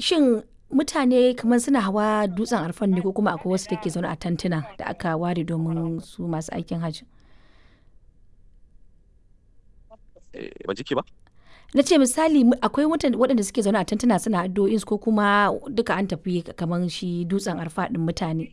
Shin mutane kamar suna hawa dutsen arfan ne ko kuma akwai wasu da ke zaune a tantuna da aka ware domin su masu aikin hajji? Eh, ban ji ki ba? Na ce misali mu- akwai mutan- waɗanda suke zaune a tantuna suna addu'o'insu ko kuma duka an tafi kamar shi dutsen arfa ɗin mutane.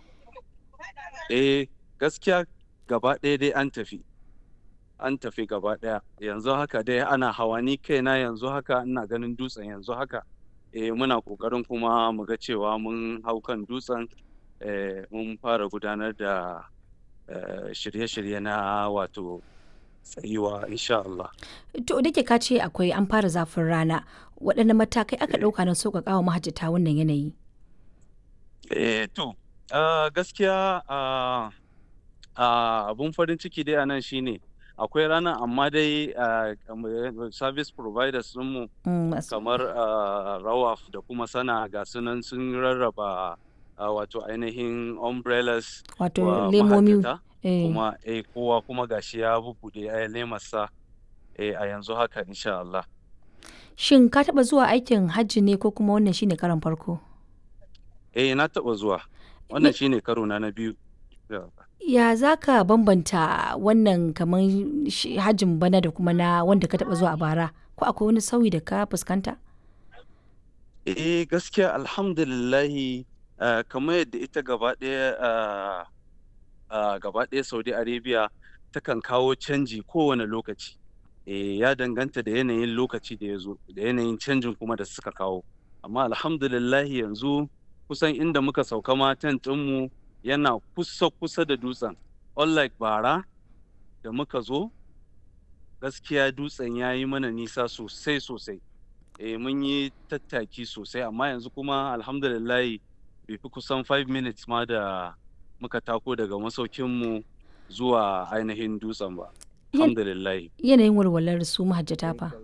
Eh, gaskiya gaba ɗaya dai an tafi. An tafi gaba ɗaya. Yanzu haka dai ana hawa ni kaina yanzu haka ina ganin dutsen yanzu haka. Eh, muna ƙoƙarin kuma mu ga cewa mun hau kan dutsen eh, mun fara gudanar da eh, shirye-shirye na wato tsayuwa insha Allah. To da ke ka ce akwai an fara zafin rana waɗanne matakai aka ɗauka na sauƙaƙa wa mahajjata wannan yanayi? Eh, to, ah, gaskiya ah, ah, abun farin ciki dai a nan shine akwai ranar amma dai ah, kamar service providers ɗinmu Mm, masu- kamar ah, rawaf da kuma sana ga sunan sun rarraba ah, wato ainihin umbrellas Wato wa lemomi. mahajjata eh. kuma eh, kowa kuma gashi ya bubbuɗe eh, lemarsa eh, a yanzu haka insha Allah. Shin ka taɓa zuwa aikin hajji ne ko kuma wannan shine karon farko? Eh, na taɓa zuwa. Wannan shine karo na na biyu. Yeah. Ya za ka bambanta wannan kamar shi- hajjin bana da kuma na wanda ka taɓa zuwa a bara? Ko akwai wani sauyi da ka fuskanta? Eh gaskiya alhamdulillahi ah, kamar yadda ita gaba ɗaya ah, ah, gaba ɗaya Saudi Arabia takan kawo canji kowane lokaci. Eh, ya danganta da yanayin lokaci da ya zo da yanayin canjin kuma da suka kawo. Amma alhamdulillahi yanzu kusan inda muka sauka ma tent ɗinmu yana kusa kusa da dutsen. Unlike bara da muka zo gaskiya dutsen ya yi mana nisa sosai sosai. eh mun yi tattaki sosai amma yanzu kuma alhamdulillahi bai fi kusan 5 minutes ma da muka tako daga masaukinmu zuwa ainihin dutsen ba Yan- alhamdulillahi Yanayin walwalar su mahajjata fa.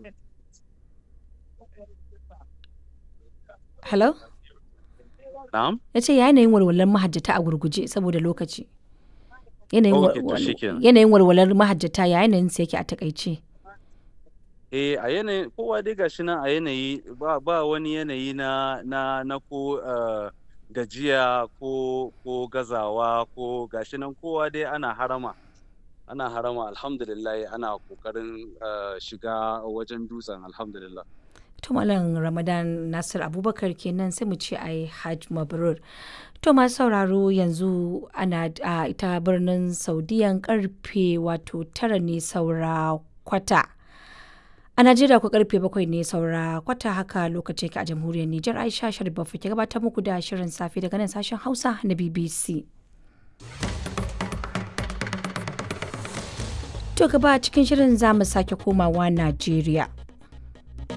Hello? na'am Ya ce yanayin walwalar mahajjata a gurguje saboda lokaci. Yanayin wa- Ok, to wal- shikenan. yanayin walwalar mahajjata ya yanayin sa yake a takaice. eh a yanayin kowa dai gashi nan a yanayi ba, ba wani yanayi na na na ko eh, gajiya ko ko gazawa ko gashi nan kowa dai ana harama ana harama alhamdulillah ana kokarin eh, shiga wajen dutsen alhamdulillah To Malam Ramadan Nasir Abubakar kenan sai mu ce ai Hajj Mabrur. To masu sauraro yanzu ana a ita birnin Saudiyan karfe wato tara ne saura kwata. A Najeriya ku karfe bakwai ne saura kwata haka lokaci ka a jamhuriyar Nijar Aisha Sharif Baffa ke gabatar muku da shirin safe daga nan sashen Hausa na BBC. To gaba cikin shirin za mu sake komawa Najeriya.